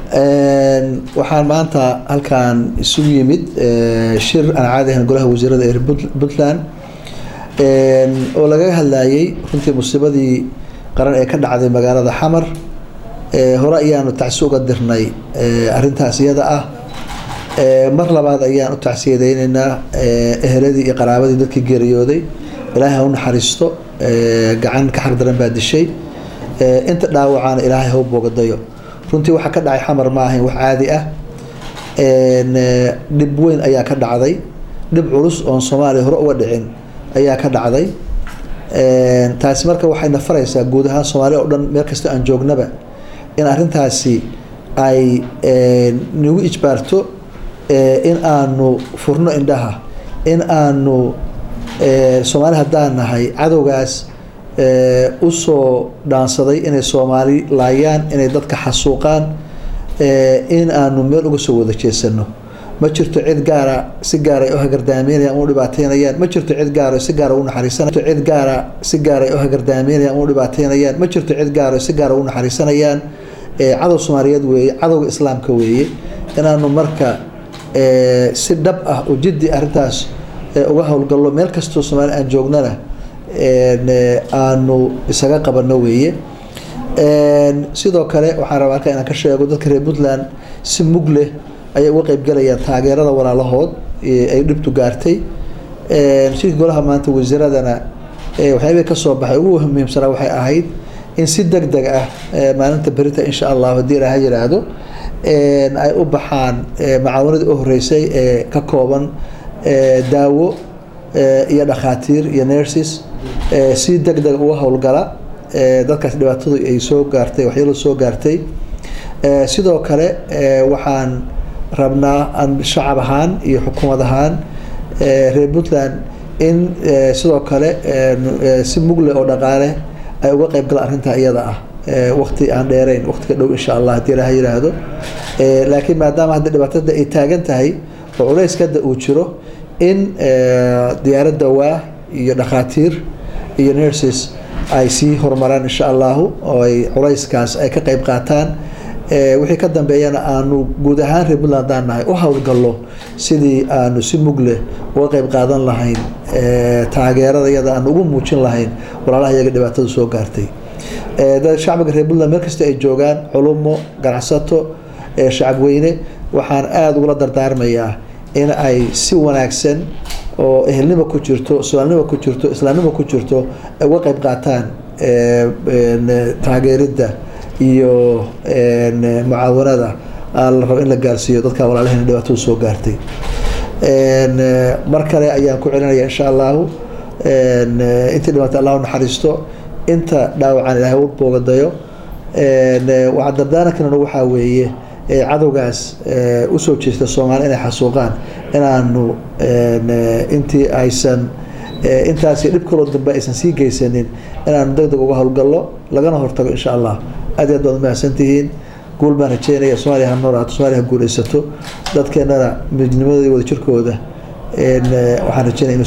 waxaan maanta halkaan isugu yimid shir aan caadi ahayn golaha wasiirada ee puntland oo lagaga hadlayay runtii musiibadii qaran ee ka dhacday magaalada xamar hore ayaanu tacsi uga dirnay arintaas iyada ah mar labaad ayaan u tacsiyadeyneynaa eheladii iyo qaraabadii dadkii geeriyooday ilaahay ha u naxariisto gacan ka xaq daran baa dishay inta dhaawacaana ilaahay ha u boogadayo runtii waxaa ka dhacay xamar ma ahayn wax caadi ah dhib weyn ayaa ka dhacday dhib culus oon soomaaliya hore uga dhicin ayaa ka dhacday taasi marka waxayna faraysaa guud ahaan soomaaliya oo dhan meel kasta aan joognaba in arrintaasi ay nagu ijbaarto in aanu furno indhaha in aanu soomaali haddaan nahay cadowgaas usoo dhaansaday inay soomaali laayaan inay dadka xasuuqaan in aanu meel uga soo wada jeesano ma jirto cid gaara si gaara ay u hagardaameynayaan u dhibaateynayaan ma jirto cid gaara si gaara u naxariisanayaan cid gaara si gaara ay u hagardaameynayaan u dhibaateynayaan ma jirto cid gaara si gaara u naxariisanayaan cadow soomaaliyeed weeye cadowga islaamka weeye inaanu marka si dhab ah oo jiddi arrintaas uga howlgallo meel kastoo soomaali aan joognana aanu isaga qabano weeye sidoo kale waxaan rabaa halka inaan ka sheego dadka reer puntland si mug leh ayay uga qeybgalayaan taageerada walaalahood ay dhibtu gaartay shirkii golaha maanta wasiiradana waxyaabihii kasoo baxay ugu muhiimsanaa waxay ahayd in si deg deg ah maalinta berita insha allah haddii ilaaha yiraahdo ay u baxaan macaawanadii u horeysay ee ka kooban daawo iyo dhakhaatiir iyo nurses si deg deg uga howlgala dadkaas dhibaatadu ay soo gaartay waxyaalo soo gaartay sidoo kale waxaan rabnaa shacab ahaan iyo xukuumad ahaan reer puntland in sidoo kale si mugle oo dhaqaale ay uga qeyb galaan arrintaa iyada ah waqti aan dheereyn waqtiga dhow insha allah haddii ilaha yiraahdo laakiin maadaama hadda dhibaatada ay taagan tahay oo culayska hadda uu jiro in diyaarad dawaa iyo dhakhaatiir iyo nurses ay sii horumaraan insha allahu oo ay culayskaas ay ka qeyb qaataan wixii ka dambeeyana aanu guud ahaan reer puntland haddaan nahay u howlgallo sidii aanu si mugleh uga qeyb qaadan lahayn taageerada iyada aanu ugu muujin lahayn walaalaha iyaga dhibaatada soo gaartay shacbiga reer puntland meel kasta ay joogaan culumo ganacsato shacabweyne waxaan aada ugula dardaarmayaa in ay si wanaagsan oo ehelnimo ku jirto soomaalinimo ku jirto islaamnimo ku jirto ay uga qeyb qaataan taageeridda iyo mucaawanada la rabo in la gaarsiiyo dadka walaalaheen dhibaatada soo gaartay mar kale ayaan ku celinaya insha allahu intii dhibaatay allah u naxariisto inta dhaawacan ilaahay u boogadayo waxaa dardaarankana waxaa weeye cadowgaas usoo jeesta soomaali inay xasuuqaan inaanu intii aysan intaas dhib kaloo dambe aysan sii geysanin inaanu deg deg uga howlgallo lagana hortago insha allah aad iyo aad baad umahadsantihiin guul baan rajeynaya soomaaliya ha noolaato soomaaliya ha guulaysato dadkeenana midnimadooda wada jirkooda waxaan rajeynaya